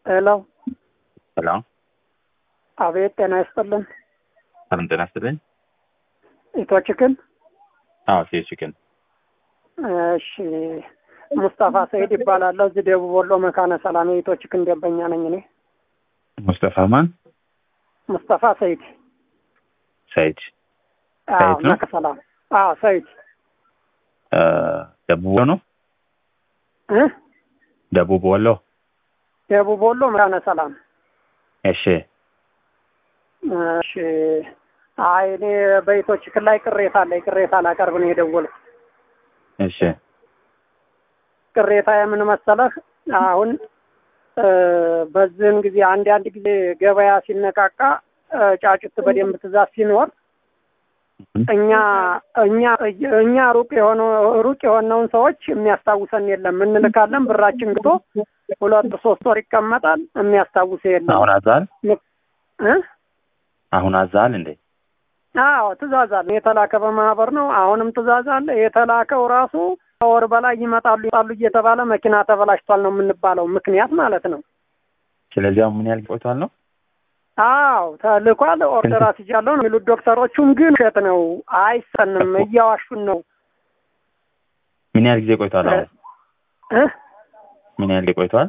ሄሎ ሄሎ አቤት፣ ጤና ይስጥልን። ሰላም ጤና ይስጥልኝ። ኢቶችክን አዎ ሴችክን እሺ፣ ሙስጠፋ ሰይድ ይባላለሁ። እዚህ ደቡብ ወሎ መካነ ሰላም የኢቶችክን ደንበኛ ነኝ እኔ። ሙስጠፋ ማን? ሙስጠፋ ሰይድ። ሰይድ አዎ፣ ሰይድ ነው? መካነ ሰላም። አዎ፣ ሰይድ እ ደቡብ ወሎ ነው። እ ደቡብ ወሎ። ደቡብ ወሎ መካነ ሰላም። እሺ እሺ። አይ እኔ በኢቶችክን ላይ ቅሬታ አለኝ። ቅሬታ ላቀርብ ነው የደወልኩት። እሺ ቅሬታ የምን መሰለህ፣ አሁን እ በዚህን ጊዜ አንድ አንድ ጊዜ ገበያ ሲነቃቃ እ ጫጩት በደንብ ትእዛዝ ሲኖር እኛ እኛ እኛ ሩቅ የሆነ ሩቅ የሆነውን ሰዎች የሚያስታውሰን የለም። እንልካለን፣ ብራችን ግቶ ሁለት ሶስት ወር ይቀመጣል። የሚያስታውሰ የለም። አሁን አዛል እ አሁን አዛል እንዴ? አዎ ትእዛዝ አለ። የተላከ በማህበር ነው። አሁንም ትእዛዝ አለ። የተላከው ራሱ ከወር በላይ ይመጣሉ ይመጣሉ እየተባለ መኪና ተበላሽቷል ነው የምንባለው። ምክንያት ማለት ነው። ስለዚህ አሁን ምን ያህል ቆይቷል ነው? አዎ ተልኳል። ኦርደር አስይዣለሁ ነው የሚሉት ዶክተሮቹም፣ ግን ውሸት ነው፣ አይሰንም፣ እያዋሹን ነው ምን ያህል ጊዜ ቆይቷል? አሁን እ ምን ያህል ጊዜ ቆይቷል?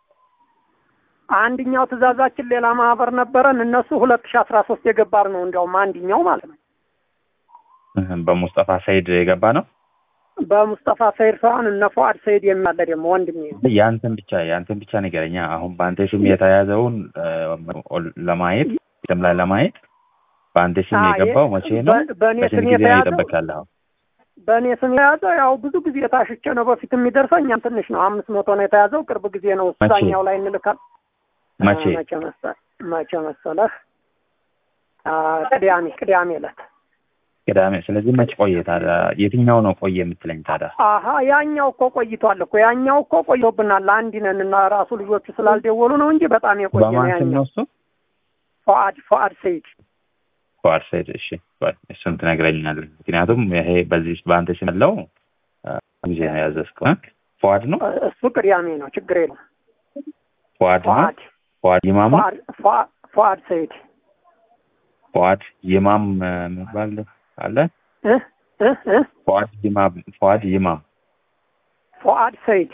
አንድኛው ትእዛዛችን ሌላ ማህበር ነበረን። እነሱ ሁለት ሺ አስራ ሶስት የገባር ነው እንዲያውም አንድኛው ማለት ነው። እህ፣ በሙስጠፋ ሰይድ የገባ ነው። በሙስጠፋ ሰይድ ሳይሆን እነ ፉአድ ሰይድ የሚያለ ደግሞ ወንድሜ ነው። ያንተን ብቻ ያንተን ብቻ ንገረኛ። አሁን በአንተ ስም የተያዘውን እ፣ ለማየት ስም ላይ ለማየት በአንተ ስም አዎ፣ የገባው መቼ ነው? በ- በእኔ በስንት ስም ጊዜ ነው የተያዘው እየጠበቅህ ያለኸው? በእኔ ስም የያዘው ያው ብዙ ጊዜ የታሽቼ ነው በፊት የሚደርሰኝ ያም ትንሽ ነው። አምስት መቶ ነው የተያዘው። ቅርብ ጊዜ ነው መቼ? እዛኛው ላይ እንልካል። መቼ? አ፣ መቼ መሰ- መቼ መሰለህ? አ፣ ቅዳሜ ቅዳሜ ዕለት ቅዳሜ። ስለዚህ መች ቆየ ታዲያ? የትኛው ነው ቆየ የምትለኝ ታዲያ? አሀ ያኛው እኮ ቆይቷል እኮ ያኛው እኮ ቆይቶብናል። አንድ ነን እና ራሱ ልጆቹ ስላልደወሉ ነው እንጂ በጣም የቆየ ነው በማን ስም ነው ያኛው። እሱ? ፉአድ ፉአድ ሰይድ ፉአድ ሰይድ። እሺ ቆይ እሱን ትነግረኛለህ። ምክንያቱም ይሄ በዚህ በአንተ ስም ያለው አ፣ ጊዜ ነው ያዘዝከው እ? ፉአድ ነው እሱ ቅዳሜ ነው። ችግር የለም። ፉአድ ነው ፉአድ ፉአድ ይማም ነው? ፉአድ ፉአድ ፉአድ ሰይድ ፉአድ ይማም እ፣ የሚባል አለ? እ እ እ ፉአድ ይማም ፉአድ ይማም ፉአድ ሰይድ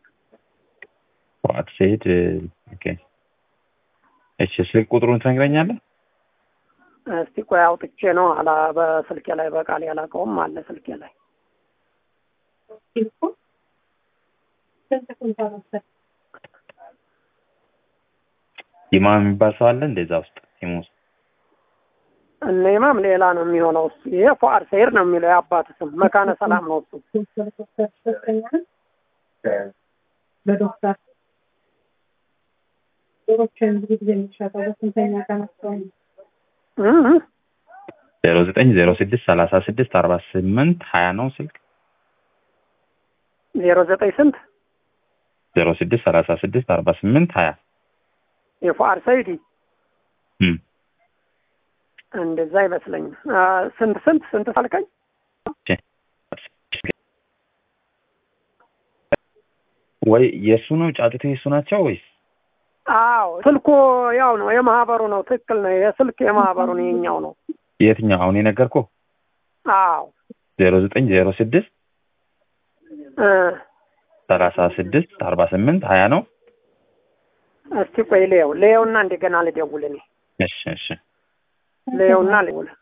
ፉአድ ሰይድ እ፣ ኦኬ። እሺ ስልክ ቁጥሩን ትነግረኛለህ? እስቲ ቆይ አውጥቼ ነው አላ በስልኬ ላይ በቃል ያላቀውም አለ ስልኬ ላይ ይማም የሚባል ሰው አለ እንደዛ ውስጥ ቲም ውስጥ? እነ ኢማም ሌላ ነው የሚሆነው። እሱ ይሄ ፉአድ ሰይድ ነው የሚለው የአባት ስም መካነ ሰላም ነው እሱ። በዶክተር ዶሮችን ብዙ ጊዜ የሚሸጠው በስንተኛ ቀናቸው ነው? እ እ ዜሮ ዘጠኝ ዜሮ ስድስት ሰላሳ ስድስት አርባ ስምንት ሀያ ነው ስልክ ዜሮ ዘጠኝ ስንት ዜሮ ስድስት ሰላሳ ስድስት አርባ ስምንት ሀያ የፉአድ ሰይድ እም። እንደዛ አይመስለኝም። አ፣ ስንት ስንት ስንት ሳልከኝ ወይ የእሱ ነው ጫጩት የእሱ ናቸው ወይስ አዎ ስልኩ ያው ነው የማህበሩ ነው። ትክክል ነው። የስልክ የማህበሩ ነው የኛው ነው። የትኛው አሁን የነገርኩህ አዎ ዜሮ ዘጠኝ ዜሮ ስድስት እ ሰላሳ ስድስት አርባ ስምንት ሀያ ነው እስቲ ቆይ ልየው ልየውና እንደገና ልደውል እኔ እሺ እሺ ልየውና ልደውል